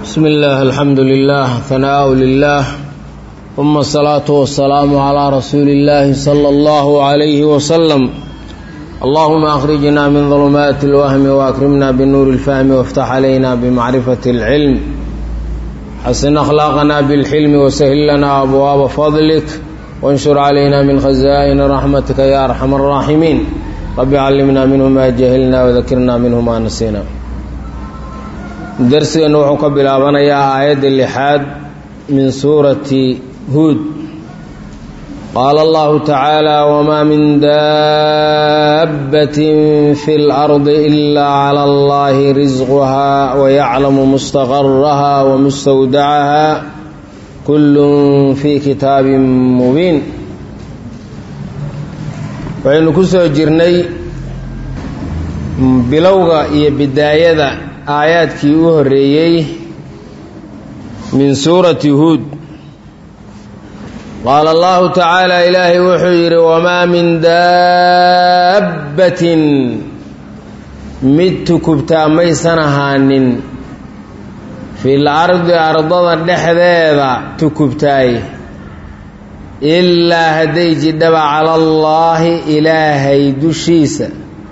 بسم الله الحمد لله ثناء لله ثم الصلاة والسلام على رسول الله صلى الله عليه وسلم اللهم أخرجنا من ظلمات الوهم وأكرمنا بالنور الفهم وافتح علينا بمعرفة العلم حسن أخلاقنا بالحلم وسهل لنا أبواب فضلك وانشر علينا من خزائن رحمتك يا أرحم الراحمين رب علمنا منه ما جهلنا وذكرنا منه ما نسينا darsigeennu wuxuu ka bilaabanayaa aayadda lixaad min suurati huud qaala allahu tacaala wamaa min daabbatin fi اlardi ilaa cala allahi risquhaa wayaclamu mustaqaraha wamustawdacaha kullun fii kitaabin mubiin waxaynu ku soo jirnay bilowga iyo bidaayada aayaadkii u horeeyey min suurati huud qaala allahu tacaala ilaahay wuxuu yidhi wamaa min daabbatin mid tukubtaa maysan ahaanin fil ardi ardada dhexdeeda tukubtaay ilaa hadday jidhaba cala allaahi ilaahay dushiisa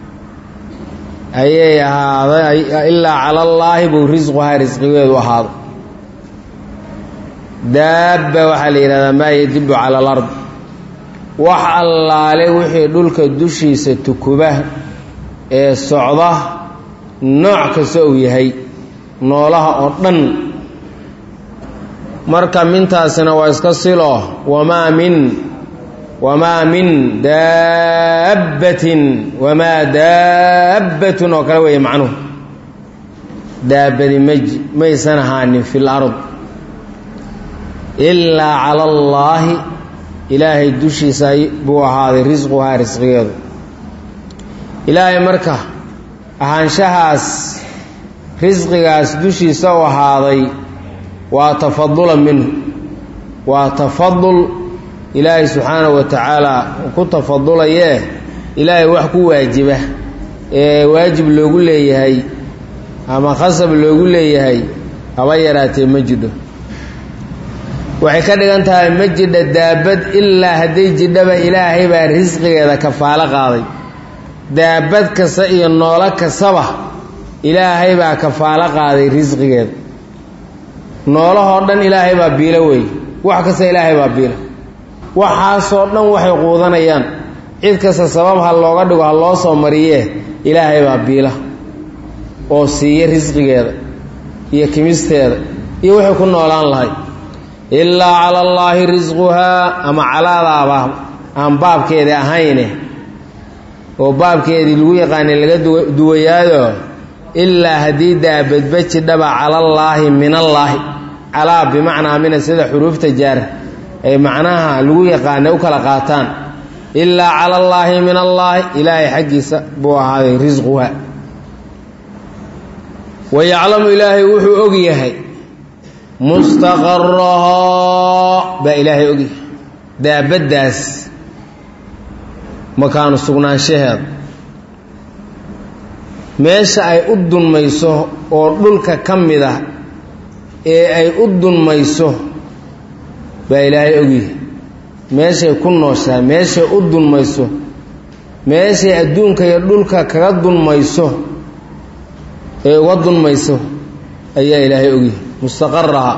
ayay ahaaday ilaa cala allaahi buu risquhaa risqigeedu ahaado daabba waxaa la yidhahdaa maa yadibu cala alard wax allaale wixii dhulka dushiisa tukuba ee socda nooc kasta uu yahay noolaha oo dhan marka mintaasina waa iska silo wamaa min wamaa min daabbatin wamaa daabbatun oo kale weeye macnuhu daabbadi maj maysan ahaanin fi lard ilaa cala allaahi ilaahay dushiisa buu ahaaday risquhaa risqigeedu ilaahay marka ahaanshahaas risqigaas dushiisa u ahaaday waa tafadula minhu waa tafadul ilaahay subxaanahu wa tacaala ku tafadulayee ilaahay wax ku waajiba ee waajib loogu leeyahay ama khasab loogu leeyahay haba yaraatee ma jidho waxay ka dhigan tahay ma jidha daabad ilaa hadday jidhaba ilaahay baa risqigeeda kafaalo qaaday daabad kasta iyo noolo kastaba ilaahay baa kafaalo qaaday risqigeeda noolahoo dhan ilaahay baa biilo wey wax kasta ilaahay baa biila waxaasoo dhan waxay quudanayaan cid kasta sabab ha looga dhigo ha loo soo mariyee ilaahay baa biila oo siiya risqigeeda iyo kimisteeda iyo waxay ku noolaan lahay ilaa cala allaahi risquhaa ama calaadaaba aan baabkeedii ahayne oo baabkeedii lagu yaqaanay laga duwayaado ilaa haddii daabadba jidhaba calallaahi minallaahi calaa bimacnaa mina sida xuruufta jaar ay macnaha lagu yaqaana u kala qaataan ilaa cala allaahi min allaahi ilaahay xaggiisa buu ahaaday risquha wa yaclamu ilaahay wuxuu og yahay mustaqarahaa baa ilaahay ogyahay daabaddaas makaanu sugnaanshaheeda meesha ay u dunmayso oo dhulka ka mid ah ee ay u dunmayso baa ilaahay ogyahay meeshay ku nooshahay meeshay u dunmayso meeshay adduunka iyo dhulka kaga dunmayso ee uga dunmayso ayaa ilaahay ogyahay mustaqaraha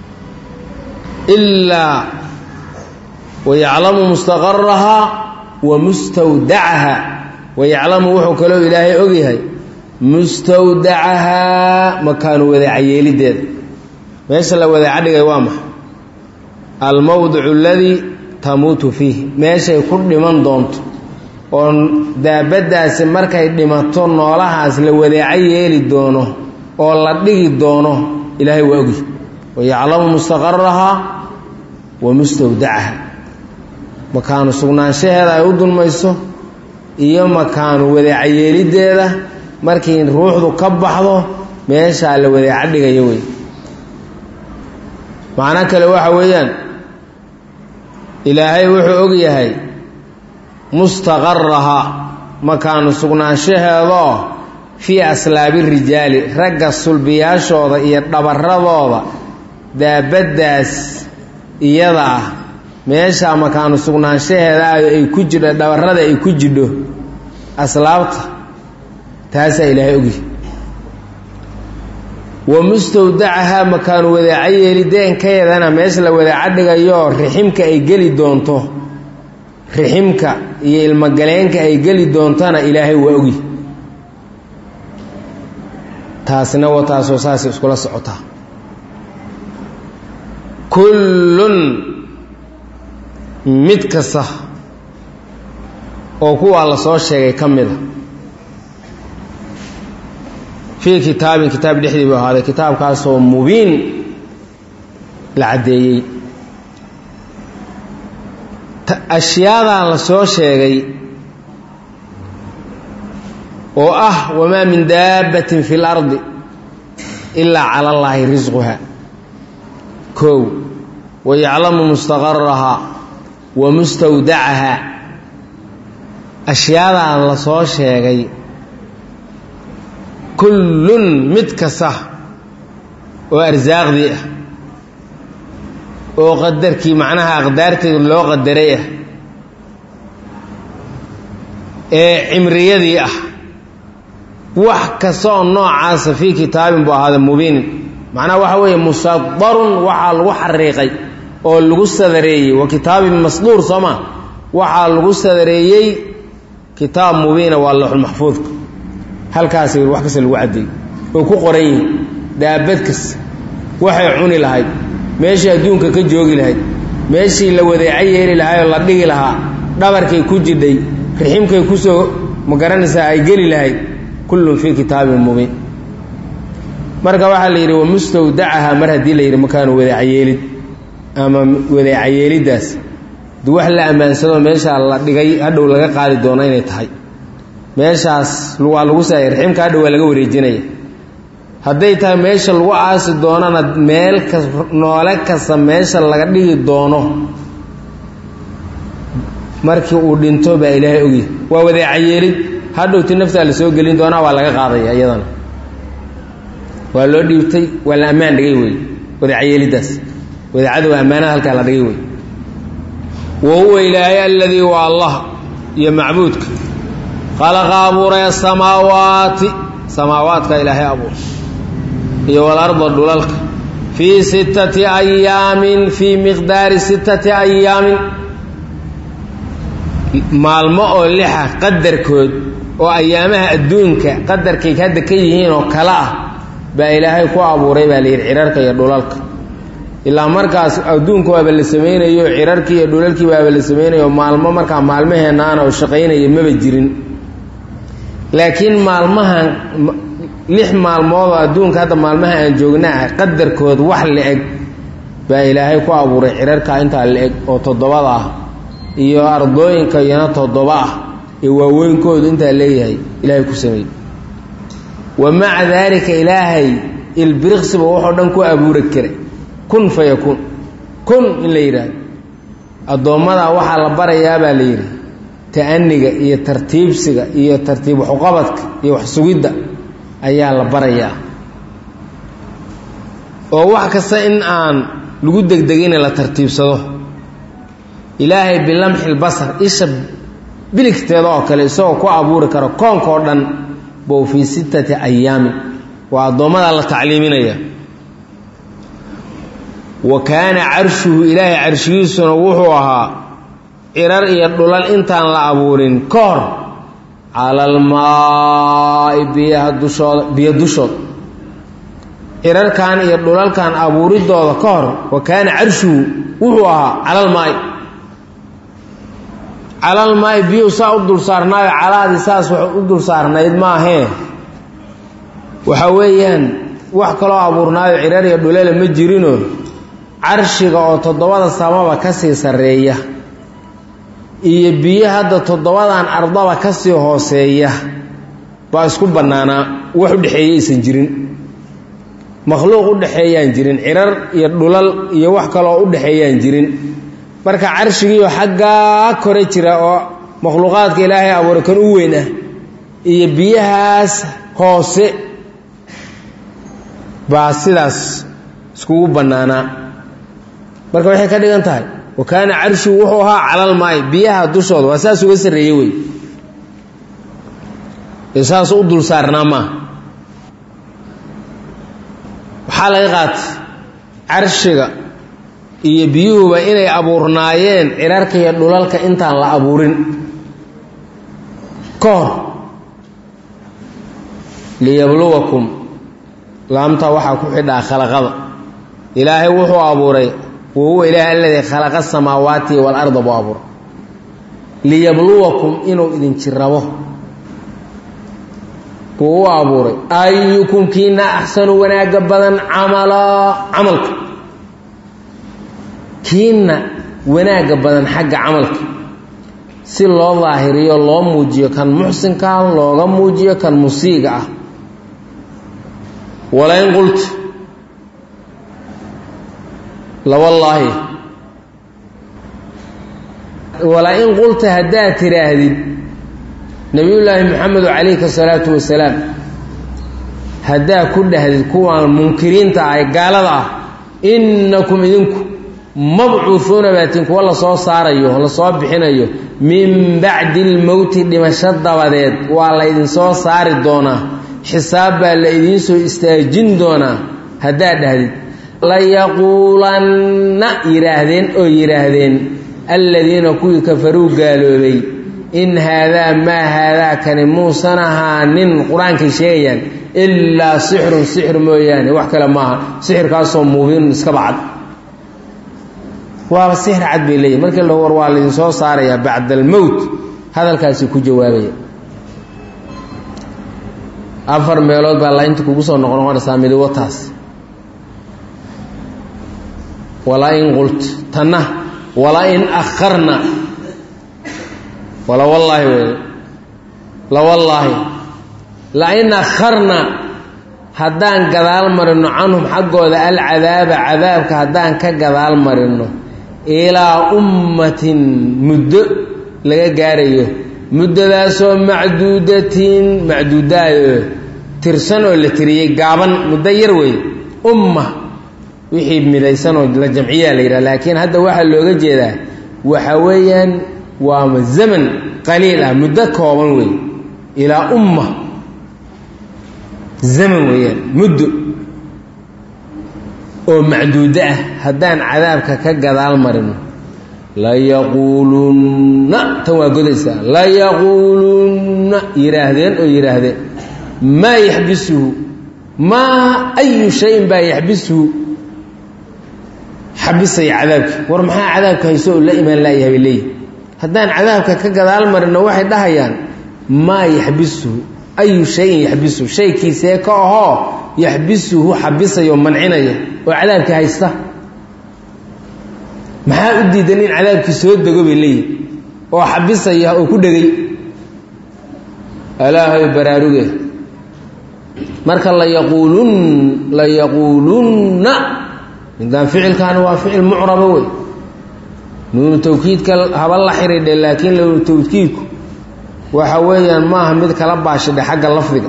ilaa wayaclamu mustaqarahaa wa mustawdacaha wayaclamu wuxuu kaloo ilaahay ogyahay mustawdacahaa makaanu wadaacayeelideeda meesha la wadaaca dhigay waa maxa almowdicu aladii tamuutu fiih meeshay ku dhiman doonto oo daabaddaasi markay dhimato noolahaas la wadaaco yeeli doono oo la dhigi doono ilaahay waa ogi wayaclamu mustaqarahaa wa mustawdacaha makaanu sugnaanshaheeda ay u dulmayso iyo makaanu wadaaco yeelideeda markii ruuxdu ka baxdo meeshaa la wadaaco dhigayo wey macno kale waxa weeyaan ilaahay wuxuu og yahay mustaqaraha makaanu sugnaanshaheedoo fii aslaabi rijaali ragga sulbiyaashooda iyo dhabaradooda daabaddaas iyada ah meeshaa makaanu sugnaanshaheeda ah ay ku jidho dhabarrada ay ku jidho aslaabta taasaa ilaahay ogi wa mustawdacahaa makaanu wadaaco yeelideenkeedana meesha la wadaaco dhigayo riximka ay geli doonto riximka iyo ilmogaleenka ay geli doontona ilaahay waa ogi taasina wa taasoo saas iskula socotaa kullun mid kasta oo kuwaa la soo sheegay ka mida fii kitaabin kitaab dhexdii buu ahaaday kitaabkaasoo mubiin la caddeeyey ashyaadan la soo sheegay oo ah wamaa min daabbatin fi اlardi ilaa cala allaahi risquha kow wayaclamu mustaqarahaa wa mustawdacahaa ashyaadan la soo sheegay kullun mid kasta oo arsaaqdii ah oo qadarkii macnaha aqdaarteedu loo qadaray ah ee cimriyadii ah wax kasta oo noocaasa fii kitaabin buu ahaaday mubiinin macnaha waxa weeye musadarun waxaa lagu xariiqay oo lagu sadareeyey wa kitaabin masduur soo maa waxaa lagu sadareeyey kitaab mubiina waa looxulmaxfuudka halkaasi wax kasta lagu caddeeyey oo ku qoran yihin daabad kasta waxay cuni lahayd meeshii adduunka ka joogi lahayd meeshii la wadeeco yeeli lahaay oo la dhigi lahaa dhabarkay ku jidhay riximkay kusoo ma garanaysaa ay geli lahayd kullun fii kitaabin mubiin marka waxaa la yidhi wamustawdacaha mar haddii la yidhi makaanu wadeecayeelid ama wadeecayeeliddaas du wax la ammaansado meeshaa la dhigay hadhow laga qaadi doono inay tahay meeshaas waa lagu saaya riximka hadhow waa laga wareejinaya hadday tahay meesha lagu aasi doonana meel kas noole kasta meesha laga dhigi doono markii uu dhinto baa ilaahay ogyahy waa wadeecayeelid hadhowti naftaa la soo gelin doonaa waa laga qaadaya iyadana waa loo dhiibtay waa la ammaan dhigay wey wadeecayeeliddaas wadeecada waa ammaanada halkaa la dhigay wey wa huwa ilaahay aladii waa allah iyo macbuudka khalaqa abuuray asamaawaati samaawaadka ilaahay abuur iyo walarda dhulalka fii sittati ayaamin fii miqdaari sittati ayaamin maalmo oo lixa qadarkood oo ayaamaha adduunka qadarkay hadda ka yihiin oo kale ah baa ilaahay ku abuuray baa layidhi cirarka iyo dhulalka ilaa markaas adduunka waaba la samaynayo cirarkii iyo dhulalkii waaba la samaynayo maalmo markaa maalmaheennaana oo shaqaynaya maba jirin laakiin maalmahan lix maalmood oo adduunka hadda maalmaha aan joognaa qadarkood wax la-eg baa ilaahay ku abuuray cirarka intaa la-eg oo toddobada ah iyo ardooyinka iyana toddoba ah ee waaweynkoodu intaa leeyahay ilaahay ku sameeyey wa maca daalika ilaahay ilbiriqsiba waxoo dhan ku abuuri karay kun fa yakuun kun in la yidhaahdo addoommada waxaa la barayaa baa la yidhi ta'aniga iyo tartiibsiga iyo tartiib waxuqabadka iyo wax sugidda ayaa la barayaa oo wax kasta in aan lagu degdegina la tartiibsado ilaahay bilamxil basar isha biligteeda oo kale isagoo ku abuuri karo koonkao dhan bow fii sittati ayaamin waa addoommadaa la tacliiminaya wa kaana carshuhu ilaahay carshigiisuna wuxuu ahaa cirar iyo dhulal intaan la abuurin ka hor cala almaa'i biyaha dushooda biyo dushooda cirarkan iyo dhulalkan abuuridooda ka hor wa kaana carshuhu wuxuu ahaa cala almaa'i calalmaa'i biyuhu saa u dul saarnaayo calaadii saas wax u dul saarnayd maahee waxa weeyaan wax kaloo abuurnaayo cirar iyo dhulale ma jirinoo carshiga oo toddobada samaba ka sii sarreeya iyo biyo hadda toddobadan ardaba ka sii hooseeya baa isku bannaanaa wax u dhexeeya aysan jirin makhluuq u dhexeeyaan jirin cirar iyo dhulal iyo wax kaloo u dhexeeyaan jirin marka carshigiioo xaggaa kore jira oo makhluuqaadka ilaahay abuuray kan u weyn ah iyo biyahaas hoose baa sidaas iskugu bannaanaa marka waxay ka dhigan tahay wa kaana carshigu wuxuu ahaa calal maayi biyaha dushooda waa saas uga sarreeye wey ee saas u dul saarnaa maaha waxaa laga qaatay carshiga iyo biyuhuba inay abuurnaayeen cirarka iyo dhulalka intaan la abuurin ka hor liyabluwakum laamtaa waxaa ku xidhaa khalaqada ilaahay wuxuu abuuray wa huwa ilaahay aladii khalaqa asamaawaati waalarda buu abuuray liyabluwakum inuu idin jirabo buu u abuuray ayukum kiina axsanu wanaagga badan camalaa camalka kiina wanaagga badan xagga camalka si loo daahiriyo loo muujiyo kan muxsinkaa looga muujiyo kan musiiga ah walain qultu lawallaahi wala-in qulta haddaad tidhaahdid nebiyullaahi moxamedu calayhi salaatu wasalaam haddaad ku dhahdid kuwaan munkiriinta ah ee gaalada ah innakum idinku mabcuuhuuna baatiin kuwa lasoo saarayo lasoo bixinayo min bacdi lmowti dhimasho dabadeed waa laydinsoo saari doonaa xisaab baa la idiinsoo istaajin doonaa haddaad dhahdid layaquulanna yidhaahdeen oo yidhaahdeen alladiina kuwii kafaruu gaaloobay in haadaa maa haadaa kani muusan ahaanin qur-aankay sheegayaan ilaa sixrun sixir mooyaane wax kale maaha sixirkaasoo mubiinun iska bacad waaba sixir cad bay leeyihin markii la war waa laydinsoo saarayaa bacda almowt hadalkaasi ku jawaabaya afar meelood baa lainta kugu soo noqon noqonaysaa midiwataas wala-in qult tanna wala-in akharna wala wallaahi wey la wallaahi la-in akharna haddaan gadaal marino canhum xaggooda alcadaaba cadaabka haddaan ka gadaal marino ilaa ummatin muddo laga gaarayo muddadaasoo macduudatin macduudaayo tirsan oo la tiriyey gaaban muddo yar wey umma wixii midaysan oo la jamciyaa la yidhaha laakiin hadda waxaa looga jeedaa waxa weeyaan waa zaman qaliil ah muddo kooban wey ilaa umma zaman weeyaan muddo oo macduudo ah haddaan cadaabka ka gadaal marino layaquulunna tan waa godaysaa layaquulunna yidhaahdeen oo yidhaahdeen maa yaxbisuhu maa ayu shayin baa yaxbisuhu xabisaya cadaabkii war maxaa cadaabka hayso oo la imaan laayahay bay leeyihi haddaan cadaabka ka gadaal marino waxay dhahayaan maa yaxbisuhu ayu shayin yaxbisuhu shaykiisee ka ahoo yaxbisuhu xabisayo mancinaya oo cadaabkii haysta maxaa u diidan in cadaabkii soo dego bay leeyihi oo xabisaya oo ku dhegay alaahay baraaruge marka layaquulun layaquulunna midaan ficilkaana waa ficil mucraba wey nuunu tawkiidka haba la xidhiidhe laakiin nuunu tawkiidku waxa weeyaan maaha mid kala baashidhe xagga lafdiga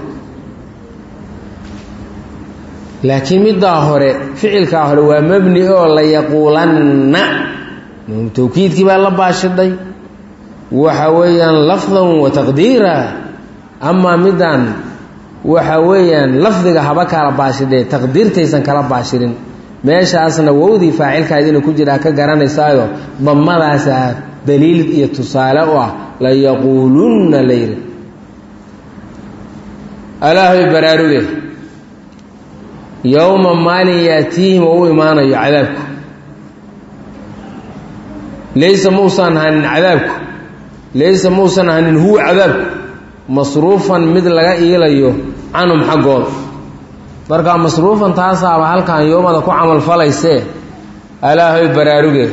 laakiin middaa hore ficilkaa hore waa mebni oo layaquulanna nuunu tawkiidkii baa la baashidhay waxa weeyaan lafdan wa taqdiira amaa midaan waxa weeyaan lafdiga haba kala baashidhe taqdiirtaysan kala baashirin meeshaasna wowdii faacilkaad inuu ku jiraa ka garanaysaayo damadaasaa daliil iyo tusaale u ah layaquulunna la yidhi alaahay baraaruge yowma maalin yaatiihim oo u imaanayo cadaabku laysa muusan ahanin cadaabku laysa muusan ahanin huwa cadaabku masruufan mid laga iilayo canhum xaggooda markaa masruufan taasaaba halkan yoomada ku camal falaysee alaahay baraaruge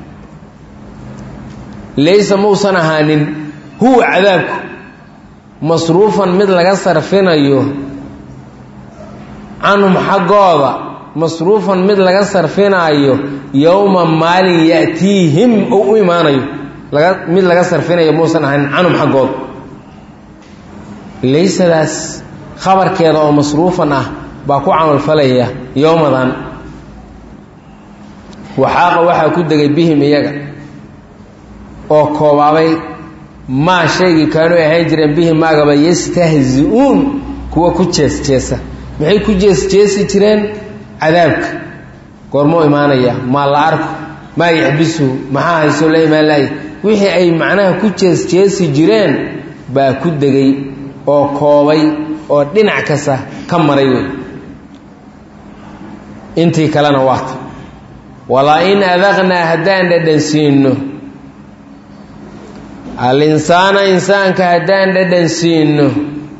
laysa muusan ahaanin huwa cadaabku masruufan mid laga sarfinayo canhum xaggooda masruufan mid laga sarfinaayo yowma maalin ya'tiihim ou u imaanayo laga mid laga sarfinayo muusan ahaanin canhum xaggooda laysadaas khabarkeeda oo masruufan ah baa ku camalfalaya yowmadan waxaaqa waxaa ku degay bihim iyaga oo koobaabay maa shaygii kaanuu ahaan jireen bihim maagaba yastahzi-uun kuwa ku jees-jeesa maxay ku jees-jeesi jireen cadaabka goormuu imaanaya maa la arko maa yaxbisuhu maxaa haysoo la imaan laaya wixii ay macnaha ku jees-jeesi jireen baa ku degay oo koobay oo dhinac kasta ka maray wey intii kalena waata walaa in adaqnaa haddaan dhadhansiinno alinsaana insaanka haddaan dhadhansiinno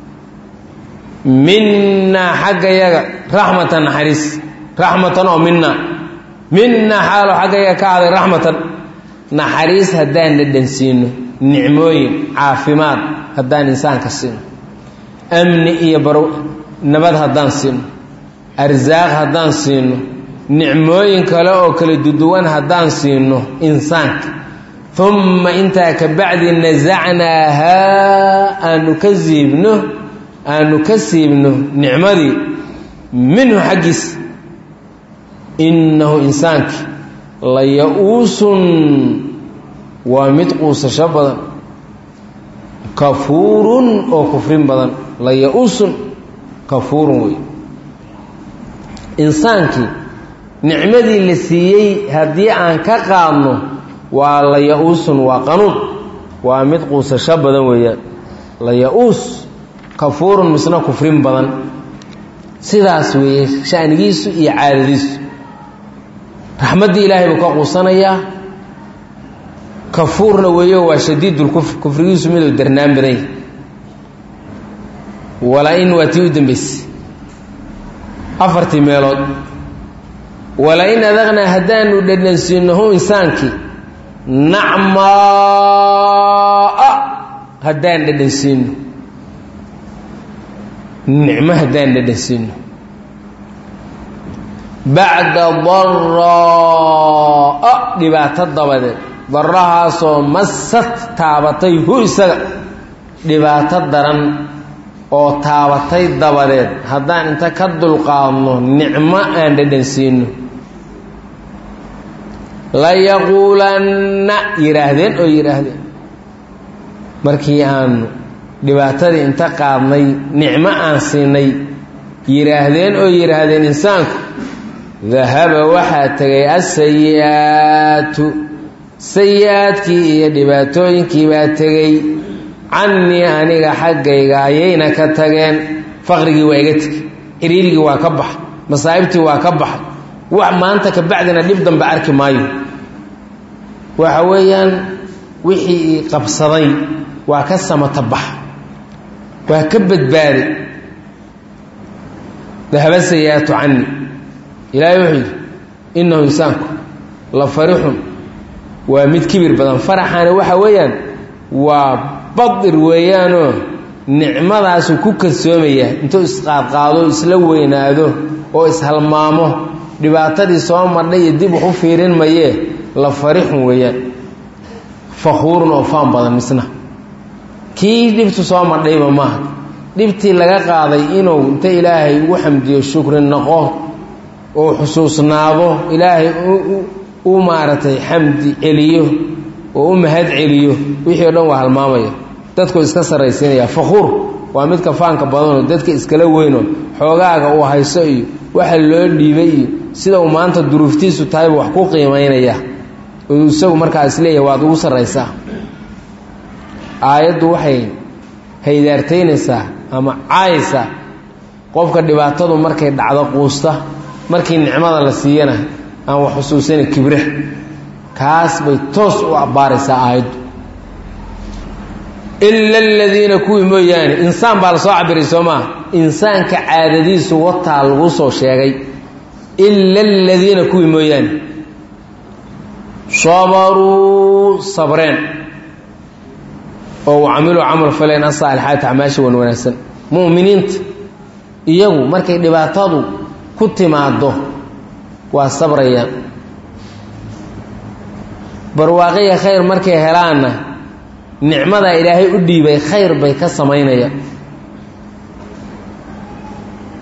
minnaa xagga yaga raxmatan naxariis raxmatan oo minna minnaa xaalo xagga yaga ka ahday raxmatan naxariis haddaan dhadhansiinno nicmooyin caafimaad haddaan insaanka siino amni iyo bar nabad haddaan siino arsaaq haddaan siino nicmooyin kale oo kala duduwan haddaan siino insaanka umma intaa ka bacdi nasacnaahaa aanu ka siibno aanu ka siibno nicmadii minhu xaggiisa innahu insaanki la ya-uusun waa mid quusasho badan kafuurun oo kufrin badan la ya-uusun kafuurun wey insaankii nicmadii la siiyey haddii aan ka qaadno waa la ya-uusun waa qanuud waa mid quusasho badan weeyaan la ya-uus kafuurun misna kufrin badan sidaas weeye shanigiisu iyo caadadiisu raxmaddii ilaahay buu ka quusanayaa kafuurna weeyo waa shadiidulkufr kufrigiisu miduu darnaan badan yahy walaa-in waa tii u dambaysay afartii meelood walaa-in adaqnaa haddaanu dhadhansiino hu insaankii nacmaa haddaan dhadhansiino nicmo haddaan dhadhansiino bacda daraa dhibaato dabadeed darahaasoo masad taabatay hu isaga dhibaato daran oo taabatay dabadeed haddaan inta ka dulqaadno nicmo aan dhadhansiino layaquulanna yidhaahdeen oo yidhaahdeen markii aanu dhibaatadii inta qaadnay nicmo aan siinay yidhaahdeen oo yidhaahdeen insaanku dahaba waxaa tegay asayi-aatu sayi-aadkii iyo dhibaatooyinkii baa tegey cannii aniga xaggayga ayayna ka tageen faqrigii waa iga tegey ciriirigii waa ka baxay masaa'ibtii waa ka baxay wax maanta ka bacdina dhib dambe arki maayo waxa weeyaan wixii i qabsaday waa ka samata bax waa ka badbaaday dahaba sayi-aatu cani ilaahay wuxuu yidhi innahu insaanku la farixun waa mid kibir badan faraxaani waxa weeyaan waa badir weeyaanoo nicmadaasuu ku kalsoomaya intuu isqaadqaado isla weynaado oo ishalmaamo dhibaatadii soo madhay iyo dib wax u fiirin mayee la farixun weeyaan fakhuurun oo faan badan misna kii dhibtu soo madhayba maaha dhibtii laga qaaday inuu inta ilaahay ugu xamdiyo shukri noqo oo xusuusnaado ilaahay u maaragtay xamdi celiyo oo u mahad celiyo wixii o dhan waa halmaamaya dadku iska sarraysiinaya fakhuur waa midka faanka badanoo dadka iskala weyno xoogaaga uu hayso iyo waxa loo dhiibay iyo sida uu maanta duruuftiisu tahayba wax ku qiimaynaya oo isagu markaa isleeyahay waad ugu sarraysaa aayaddu waxay haydaartaynaysaa ama caayaysaa qofka dhibaatadu markay dhacdo quusta markii nicmada la siiyana aan wax xusuusana kibre kaas bay toos u abbaaraysaa aayaddu ila aladiina kuwii mooyaane insaan baa la soo cabiray soo maa insaanka caadadiisu wataa lagu soo sheegay ila aladiina kuwii mooyaane sabaruu sabreen oo camiluu camal faleen asaalixaati acmaasha wan wanaagsan mu'miniinta iyagu markay dhibaatadu ku timaado waa sabrayaan barwaaqiya khayr markay helaanna nicmada ilaahay u dhiibay khayr bay ka samaynayaan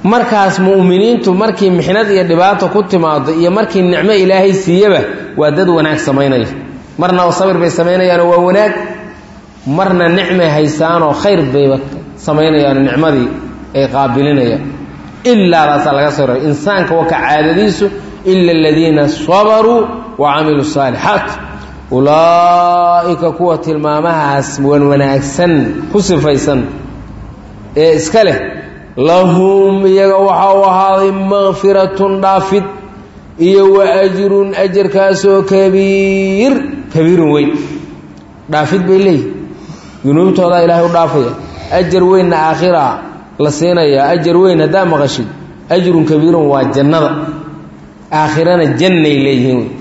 markaas mu'miniintu markii mixnad iyo dhibaato ku timaado iyo markii nicmo ilaahay siiyaba waa dad wanaag samaynaya marna sabir bay samaynayaanoo waa wanaag marna nicmay haystaanoo khayr bayba samaynayaano nicmadii ay qaabilinayaan ilaadaasaa laga soo reebay insaanka waa ka caadadiisu ila aladiina sabaruu wa camiluu saalixaat ulaa'ika kuwa tilmaamahaas wanwanaagsan ku sifaysan ee iska leh lahum iyaga waxaa u ahaaday makfiratun dhaafid iyo wa ajrun ajarkaasoo kabiir kabiirun weyn dhaafid bay leeyihi dunuubtoodaa ilaahay u dhaafaya ajar weynna aakhira la siinayaa ajar weyn haddaa maqashid ajrun kabiirun waa jannada aakhirana jannay leeyihiin wey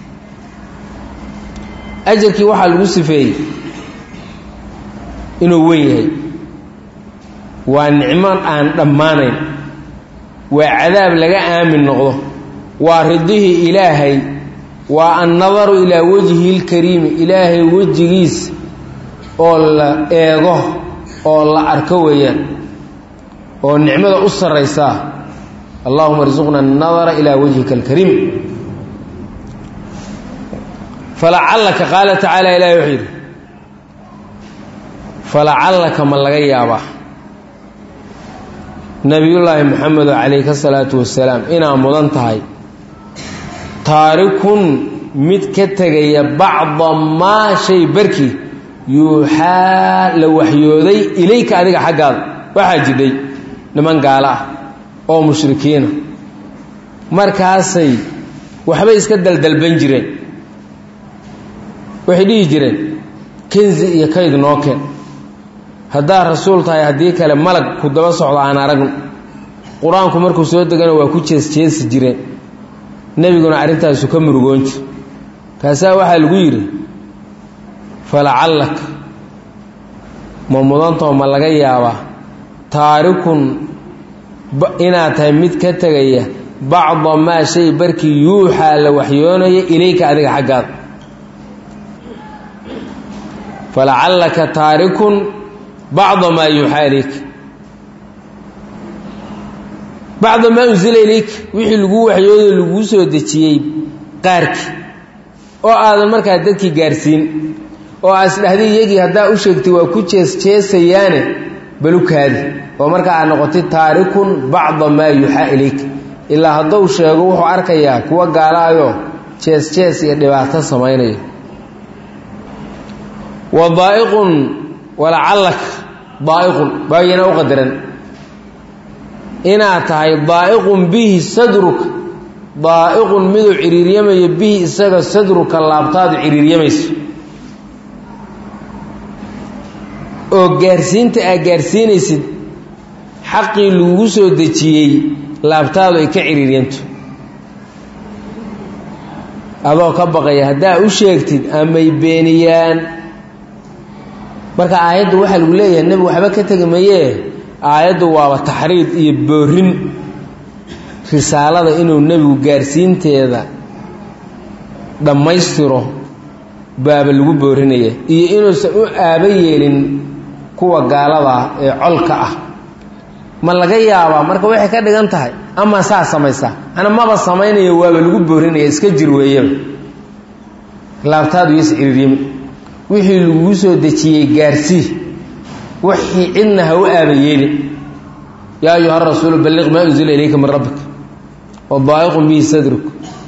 ajarkii waxaa lagu sifeeyey inuu weyn yahay waa nicmo aan dhammaanayn waa cadaab laga aamin noqdo waa ridihii ilaahay waa annadaru ilaa wejhi lkariimi ilaahay wejigiisa oo la eego oo la arko weeyaan oo nicmada u sarraysaa allahuma rsuqna annadara ilaa wajhika alkariim falacallaka qaala tacaala ilahi wuxuu yidhi falacallaka ma laga yaabaa nebiyullaahi moxamedo calayhi asalaatu wasalaam inaa mudan tahay taarikun mid ka tegaya bacda maa shay barkii yuuxaa la waxyooday ilayka adiga xaggaada waxaa jidhay niman gaalo ah oo mushrikiina markaasay waxbay iska daldalban jireen waxay dhihi jireen kenzi iyo kayd noo keen haddaad rasuul tahay haddii kale malag ku daba socdo aan aragno qur-aanku markuu soo degana waa ku jeesjeesi jireen nebiguna arrintaasu ka murugoon jir kaasaa waxaa lagu yidhi falacallak ma mudantoo ma laga yaabaa taarikun inaad tahay mid ka tegaya bacda maa shay barkii yuuxaa la waxyoonaya ilayka adiga xaggaada falacallaka taarikun bacda maa yuuxaa ilayka bacda maa unsila ilayka wixii laguu waxyoodo laguu soo dejiyey qaarkii oo aadan markaa dadkii gaarsiin oo aas dhahday iyagii haddaa u sheegtay waa ku jeesjeesayaane balukaadi oo markaa aad noqotay taarikun bacda maa yuuxaa ilayka ilaa hadduu sheego wuxuu arkayaa kuwa gaalaayoo jees-jees iyo dhibaato samaynaya wa daa'iqun walacallak daa'iqun baayana u qadaran inaad tahay daa'iqun bihi sadruka daa'iqun miduu ciriiryamayo bihi isaga sadruka laabtaadu ciriiryamayso oo gaarsiinta aad gaarsiinaysid xaqii lagugu soo dejiyey laabtaadu ay ka ciriiryanto adoo ka baqaya haddaa u sheegtid amay beeniyaan marka aayaddu waxaa lagu leeyahay nebigu waxba ka tegi mayee aayaddu waaba taxriid iyo boorin risaalada inuu nebigu gaarsiinteeda dhammaystiro baaba lagu boorinaya iyo inuusan u aaba yeelin kuwa gaalada ee colka ah ma laga yaabaa marka waxay ka dhigan tahay ama saa samaysaa ana maba samaynayo waaba lagu boorinaya iska jir weeyaba laabtaadu yas ciriiryami wixii laguu soo dejiyey gaarsii wixii cidna ha u aaba yeelin yaa ayuha rasuulu balliq maa unzila ilayka min rabbik wa daa'iqun bihi sadruk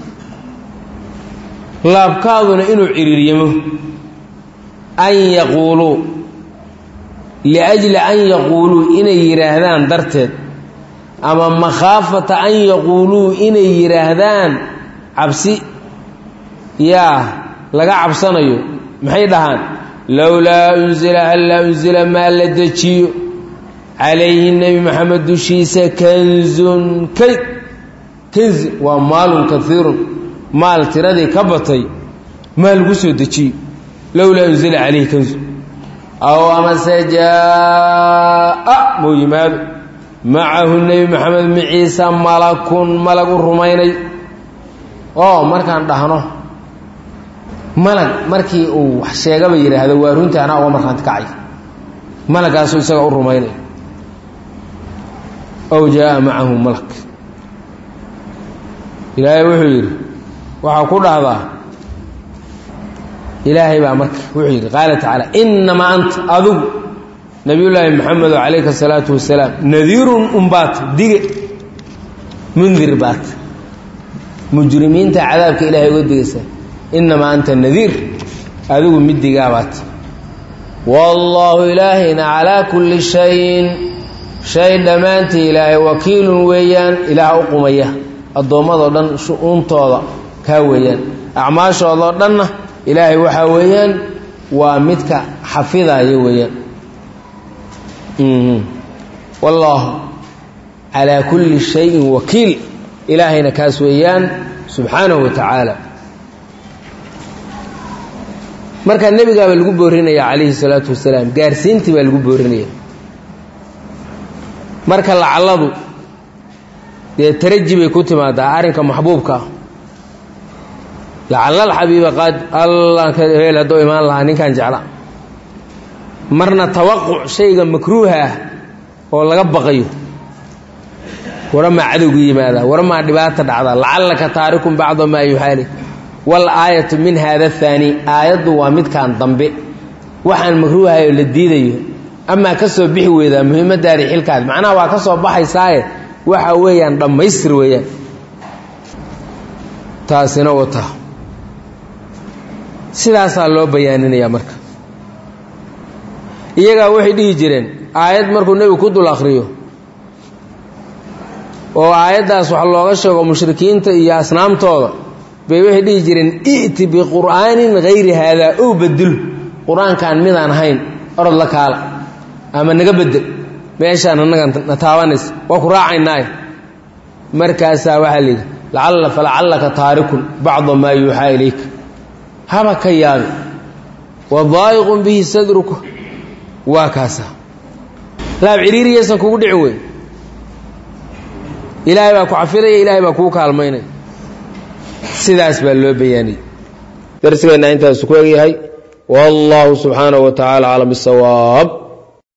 laabkaaduna inuu ciriiryamo an yaquuluu liajli an yaquuluu inay yidhaahdaan darteed ama makhaafata an yaquuluu inay yidhaahdaan cabsi yaa laga cabsanayo maxay dhahaan lowlaa unsila hallaa unsila maa la dejiyo calayhi nebi maxamed dushiisa kanzun kayd kanzi waa maalun kaiirun maal tiradii ka batay maa lagu soo dejiyo lowlaa unsila calayhi kanzun aw amase jaa-a muu yimaado macahu nebi maxamed maciisa malakun malag u rumaynay oo markaan dhahno malag markii uu wax sheegaba yidhaahdo waa runtii anaa uga markhaanti kacay malagaasu isaga u rumaynay aw jaa'a macahu malak ilaahay wuxuu yidhi waxaa ku dhahdaa ilaahay baa marka wuxuu yidhi qaala tacaala inamaa anta adigu nabiyullaahi maxamedo calayka asalaatu wasalaam nadiirun unbaat dige mundir baat mujrimiinta cadaabka ilaahay uga digaysa inamaa anta nadiir adigu mid digaabaat wallaahu ilaahayna calaa kulli shayin shay dhammaantii ilaahay wakiilun weeyaan ilaah u qumaya addoommadoo dhan shu-uuntooda kaa weeyaan acmaashoodoo dhanna ilaahay waxaa weeyaan waa midka xafidaya weeyaan wallaahu calaa kulli shayin wakiil ilaahayna kaas weeyaan subxaanahu wa tacaala markaa nebigaabaa lagu boorinaya calayhi salaatu wasalaam gaarsiintii baa lagu boorinaya marka lacalladu dee taraji bay ku timaadaa arrinka maxbuubka ah lacalla alxabiiba qaad allah heel hadduu imaan lahaa ninkaan jecla marna tawaquc shayga makruuha ah oo laga baqayo waramaa cadowgu yimaadaa waramaa dhibaata dhacdaa lacallaka taarikun bacda maa yuxaali wal aayatu min haada ahaani aayaddu waa midkan dambe waxaan makruuhayo la diidayo amaa ka soo bixi weydaa muhiimadaadii xilkaad macnaha waa ka soo baxaysaaye waxa weeyaan dhammaystir weeyaan taasina wata sidaasaa loo bayaaninaya marka iyagaa waxay dhihi jireen aayad markuu nebigu ku dul akhriyo oo aayaddaas wax looga sheego mushrikiinta iyo asnaamtooda bay waxay dhihi jireen i'ti biqur'aanin hayri haadaa ow bedelu qur-aankaan midaan ahayn orod la kaala ama naga bedel meeshaan annaga na taabanaysa waa ku raacaynaaye markaasaa waxaa la yidhi lacalla falacallaka taarikun bacda maa yuuxaa ilayka haba ka yaabi wa daa'iqun bihi sadruka waa kaasaa laab ciriiriyaysan kugu dhicin wey ilaahay baa ku cafidaya ilaahay baa kugu kaalmaynaya sidaas baa loo bayaaniyey darsigeenna intaasu ku egyahay wallaahu subxaanahu wa tacaala aclam bisawaab